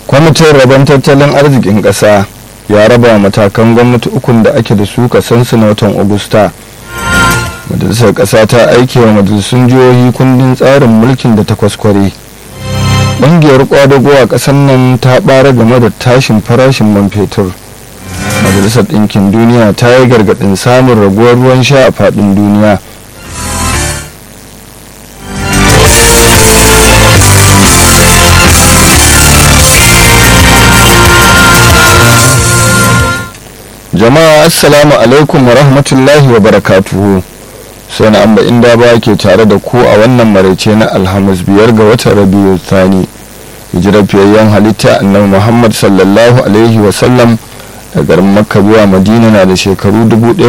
kwamitin rabon tattalin arzikin ƙasa ya raba matakan gwamnati ukun da ake da su kasansu na watan agusta majalisar ƙasa ta aike wa majalisun jihohi kundin tsarin mulkin da ta kwaskware ƙungiyar kwadago a ƙasar nan ta ɓara game da tashin farashin man fetur majalisar ɗinkin duniya ta yi gargaɗin samun raguwar ruwan sha a faɗin duniya jama'a assalamu alaikum wa rahmatullahi wa barakatuhu sai na amba inda ba ke tare da ku a wannan maraice na alhamis biyar ga watan rabiu thani hijirar fiyayyen halitta annabi muhammad sallallahu alaihi wa sallam da garin makka zuwa madina na da shekaru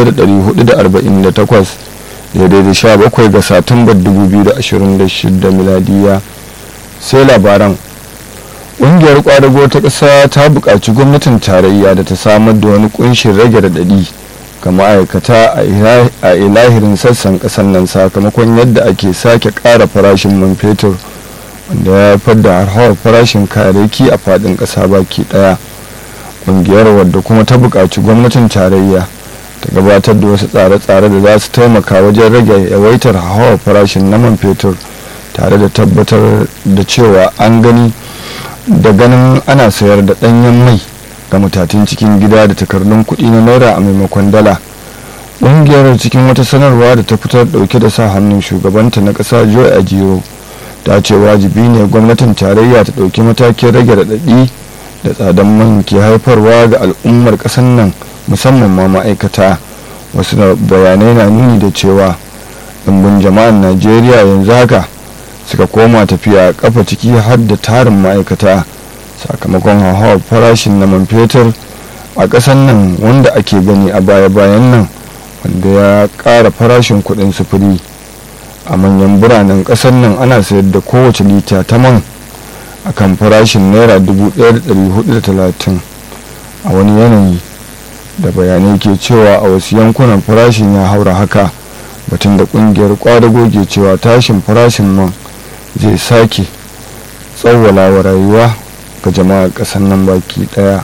1448 daidai da 17 ga satumbar 2026 miladiya sai labaran ƙungiyar ƙwadago ta ƙasa ta buƙaci gwamnatin tarayya da ta samar da wani ƙunshin rage raɗaɗi ga ma'aikata a ilahirin sassan ƙasar nan sakamakon yadda ake sake ƙara farashin man fetur wanda ya haifar da harhawar farashin kayayyaki a faɗin ƙasa baki ɗaya ƙungiyar wadda kuma ta buƙaci gwamnatin tarayya ta gabatar da wasu tsare-tsare da za su taimaka wajen rage yawaitar hauhawar farashin na man fetur tare da tabbatar da cewa an gani da ganin ana sayar da ɗanyen mai ga matatun cikin gida da takardun kuɗi na naira a maimakon dala ƙungiyar cikin wata sanarwa da ta fitar ɗauke da sa hannun shugabanta na ƙasa joe ajiro ta ce wajibi ne gwamnatin tarayya ta ɗauki matakin rage raɗaɗi da tsadan man ke haifarwa ga al'ummar ƙasar nan musamman ma ma'aikata wasu bayanai na nuni da cewa ɗumbin jama'an najeriya yanzu haka suka koma tafiya kafa ciki har da tarin ma'aikata sakamakon hauhawar farashin na man fetur a ƙasar nan wanda ake gani a baya-bayan nan wanda ya ƙara farashin kuɗin sufuri a manyan biranen ƙasar nan ana sayar da kowace lita ta man a kan farashin naira 1430 a wani yanayi da bayanai ke cewa a wasu yankunan farashin ya haura haka batun da ƙungiyar kwadago ke cewa tashin farashin man zai sake tsawwala wa rayuwa ga jama'ar ƙasar nan baki ɗaya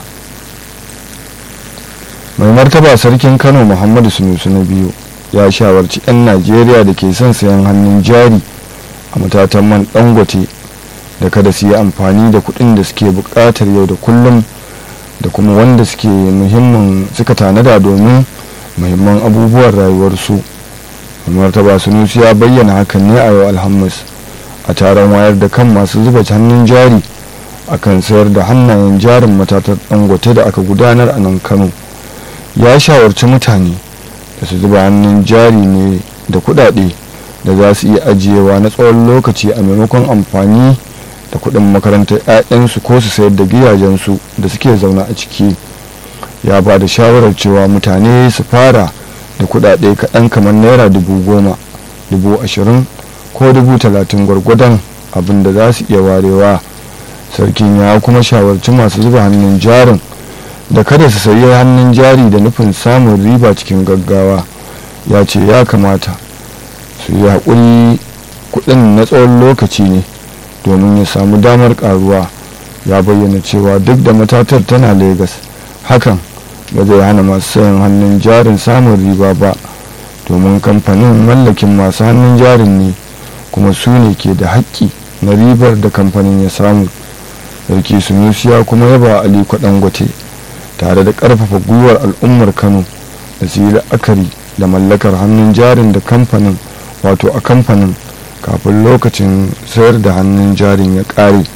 mai martaba sarkin kano muhammadu sunusu na biyu ya shawarci 'yan najeriya da ke son sayan hannun jari a matatan man dangote da kada su yi amfani da kuɗin da suke buƙatar yau da kullum da kuma wanda suke muhimmin suka tanada domin muhimman abubuwan rayuwarsu mai martaba sunusu ya bayyana hakan ne a yau alhamis a taron wayar da kan masu zuba hannun jari akan sayar da hannayen jarin matatar dangote da aka gudanar a nan kano ya shawarci mutane da su zuba hannun jari ne da kudade da za su iya ajiyewa na tsawon lokaci a maimakon amfani da kudin makarantar 'ya'yansu ko su sayar da gidajensu da suke zaune a ciki ya ba da shawarar cewa mutane su fara da kudade kaɗan kamar naira dubu goma dubu ashirin ko dubu talatin gwargwadon abin da za su iya warewa sarkin ya kuma shawarci masu zuba hannun jarin da kada su sayi hannun jari da nufin samun riba cikin gaggawa ya ce ya kamata su yi haƙuri kuɗin na tsawon lokaci ne domin ya samu damar ƙaruwa ya bayyana cewa duk da matatar tana Legas hakan ba zai hana masu sayan hannun jarin samun riba ba domin kamfanin mallakin masu hannun jarin ne kuma su ne ke da haƙƙi na ribar da kamfanin ya samu sarki sunusi ya kuma yaba aliko dangote tare da ƙarfafa gwiwar al'ummar kano da su yi la'akari da mallakar hannun jarin da kamfanin wato a kamfanin kafin lokacin sayar da hannun jarin ya ƙare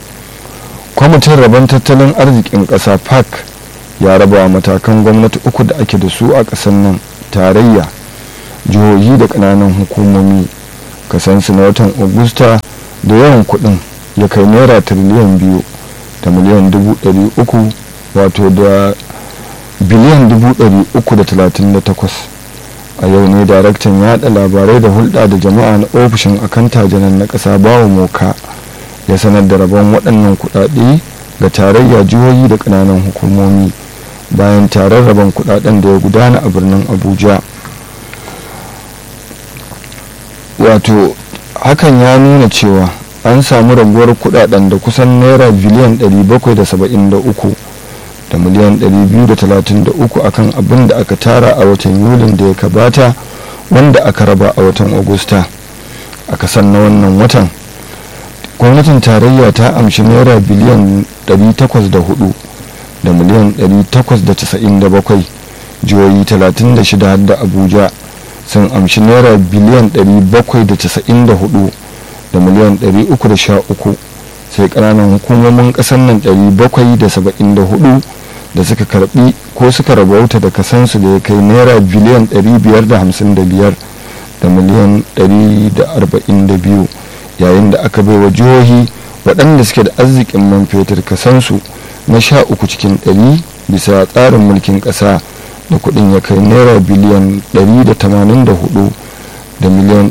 kwamitin rabon tattalin arzikin ƙasa park ya raba matakan gwamnati uku da ake da su a ƙasar nan tarayya jihohi da ƙananan hukumomi kasansu na watan augusta da yawan kudin ya kai naira tiriliyan biyu da miliyan dubu ɗari uku wato da biliyan dubu ɗari uku da talatin da takwas a yau ne daraktan yaɗa labarai da hulɗa da jama'a na ofishin akanta janar na ƙasa bawa moka ya sanar da rabon waɗannan kuɗaɗe ga tarayya jihohi da ƙananan hukumomi bayan taron rabon kuɗaɗen da ya gudana a birnin abuja wato hakan ya nuna cewa an samu raguwar kudaden da kusan naira biliyan 773 da miliyan 233 akan abin da aka tara a watan yulin da ya kabata wanda aka raba a watan agusta a kasan na wannan watan gwamnatin tarayya ta amshi naira biliyan 804 da miliyan 897 jihohi 36 da abuja sun amshi naira biliyan 794 da miliyan 313 sai kananan hukumomin kasar nan 774 da suka karbi ko suka rabauta da kasansu da ya kai naira biliyan 555 da miliyan 142 yayin da aka baiwa jihohi waɗanda suke da arzikin man fetur kasansu na sha uku cikin ɗari bisa tsarin mulkin ƙasa da kuɗin ya kai naira biliyan 184 da miliyan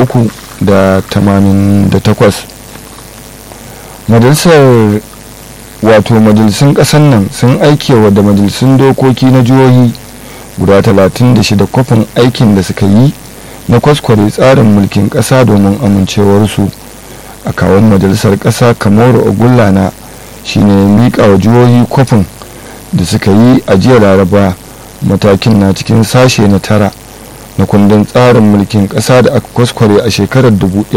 388 majalisar wato majalisun ƙasar nan sun aikewa da majalisun dokoki na jihohi guda 36 kwafin aikin da suka yi na kwaskware tsarin mulkin ƙasa domin amincewarsu a kawon majalisar ƙasa kamaru ogullana shine ya miƙa wa jihohi kwafin da suka yi a jiya laraba matakin na cikin sashe na tara na kundin tsarin mulkin ƙasa da aka kwaskware a shekarar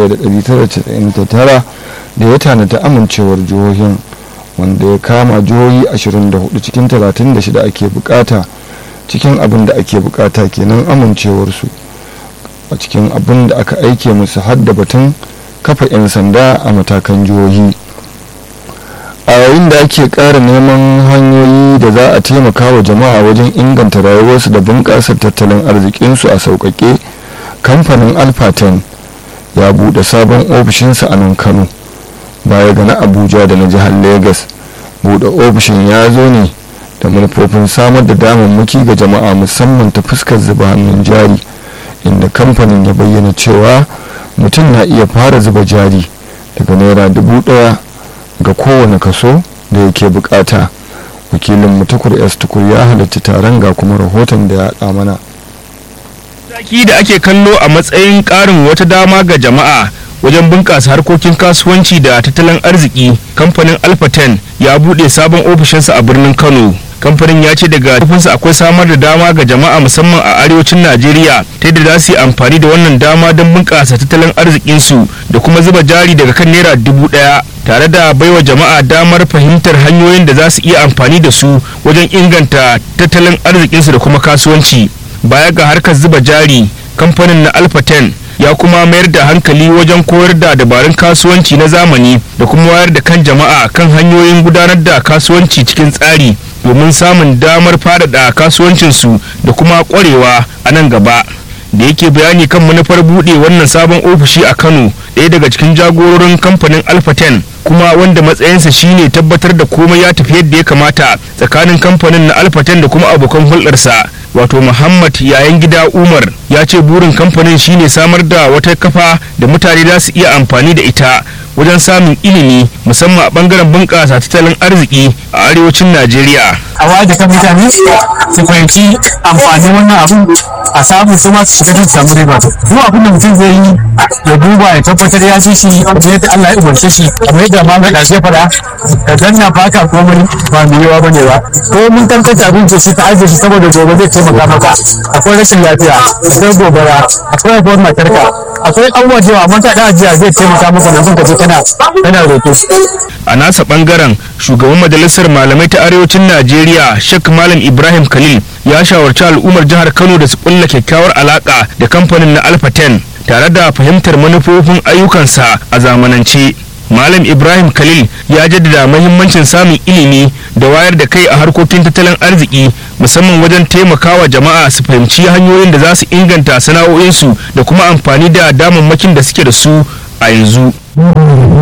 1999 da ya tanata amincewar jihohin wanda ya kama jihohi 24 cikin 36 ake bukata cikin abin da ake bukata kenan amincewarsu a cikin abin da aka aike musu hadda batun kafa 'yan sanda a matakan jihohi a yayin da ake ƙara neman hanyoyi da za a taimaka wa jama'a wajen inganta rayuwarsu da bunƙasa tattalin arzikinsu a sauƙaƙe kamfanin alpha 10 ya buɗe sabon ofishinsa a nan kano baya ga na abuja da na jihar lagos buɗe ofishin ya zo ne da manufofin samar da damammaki ga jama'a musamman ta fuskar zuba hannun jari inda kamfanin ya bayyana cewa mutum na iya fara zuba jari daga naira dubu ɗaya ga kowane kaso da yake bukata wakilin mutukur s tukur ya halarci taron ga kuma rahoton da ya haɗa mana mataki da ake kallo a matsayin ƙarin wata dama ga jama'a wajen bunƙasa harkokin kasuwanci da tattalin arziki kamfanin alphaten ya buɗe sabon ofishinsa a birnin kano kamfanin ya ce daga tufinsa akwai samar da dama ga jama'a musamman a arewacin najeriya ta yadda za su yi amfani da wannan dama don bunƙasa tattalin arzikinsu da kuma zuba jari daga kan naira dubu ɗaya tare da baiwa jama'a damar fahimtar hanyoyin da za su iya amfani da su wajen inganta tattalin arzikinsu da kuma kasuwanci baya ga harkar zuba jari kamfanin na alpha 10 ya kuma mayar da hankali wajen koyar da dabarun kasuwanci na zamani da kuma wayar da kan jama'a kan hanyoyin gudanar da kasuwanci cikin tsari domin samun damar faɗaɗa kasuwancinsu da kuma ƙwarewa a nan gaba da yake bayani kan manufar buɗe wannan sabon ofishi a kano ɗaya daga cikin jagororin kamfanin alpha 10 kuma wanda matsayinsa shine tabbatar da komai ya tafi yadda ya kamata tsakanin kamfanin na alpha 10 da kuma abokan hulɗarsa wato muhammad yayan gida umar ya ce burin kamfanin shine samar da wata kafa da mutane za su iya amfani da ita wajen samun ilimi musamman a bangaren bunƙasa tattalin arziki a arewacin najeriya a wayar da kan mutane su fahimci amfanin wannan abun a samu su ma su shiga don samu riba duk abin da mutum zai yi ya duba ya tabbatar ya ji shi yadda Allah ya umarce shi kamar yadda ma mai ɗarshe faɗa ka danna baka komai ba mai yawa bane ba ko mun tantance abinci shi ka ajiye shi saboda gobe zai taimaka maka akwai rashin lafiya akwai gobara akwai abuwar matarka akwai abubuwa da yawa amma ka da ajiya zai taimaka maka na ka je kana kana roƙo a nasa bangaren shugaban majalisar malamai ta arewacin najeriya shek malam ibrahim khalil ya shawarci al'ummar jihar kano da su kulla kyakkyawar alaka da kamfanin na alpha 10 tare da fahimtar manufofin ayyukansa a zamanance malam ibrahim khalil ya jaddada mahimmancin samun ilimi da wayar da kai a harkokin tattalin arziki musamman wajen taimakawa jama'a su fahimci hanyoyin da za su inganta sana'o'insu da kuma amfani da damammakin da suke da su a yanzu